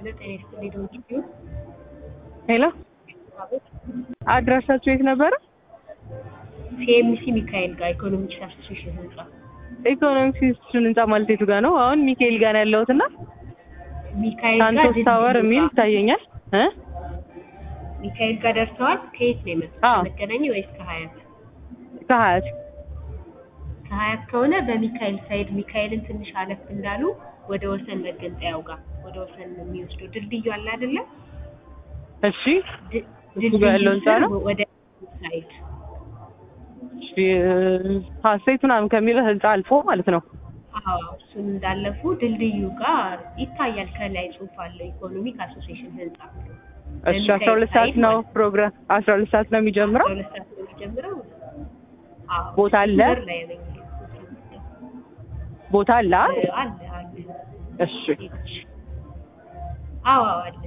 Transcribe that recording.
ጤና ይስጥልኝ ዶንኪ ሄሎ አድራሻችሁ የት ነበረ? ሲኤምሲ ሚካኤል ጋር ኢኮኖሚክስ አሶሲሽን ህንጻ ኢኮኖሚክስ ህንጻ ማለት የቱ ጋር ነው? አሁን ሚካኤል ጋር ነው ያለሁት እና ሚካኤል ጋር ሳንቶስ ድልድዩ ታወር የሚል ጋር- ይታየኛል እ ሚካኤል ጋር ደርሰዋል። ከየት ነው የመጡት? አዎ። ከመገናኛ ወይስ ከሀያት? ከሀያት ከሀያት ከሆነ በሚካኤል ሳይድ ሚካኤልን ትንሽ አለፍ እንዳሉ ወደ ወሰን መገንጠያው ጋር ወደ ወሰን የሚወስደው ድልድዩ አለ አይደለ? እሺ ድ- እሱ ጋር ያለው ህንጻ ነው? ወደ ሳይድ እሺ ሀሴት ምናምን ከሚለው ህንጻ አልፎ ማለት ነው። አዎ እሱን እንዳለፉ ድልድዩ ጋር ይታያል። ከላይ ጽሑፍ አለው ኢኮኖሚክ አሶሲሽን ህንጻ። እሺ አስራ ሁለት ሰዓት ነው ፕሮግራም አስራ ሁለት ሰዓት ነው የሚጀምረው። አስራ ሁለት ሰዓት ነው የሚጀምረው። አዎ ቦታ አለ? በር ላይ ነኝ። ቦታ አለ? አለ አለ። እሺ አዎ አዎ አለ።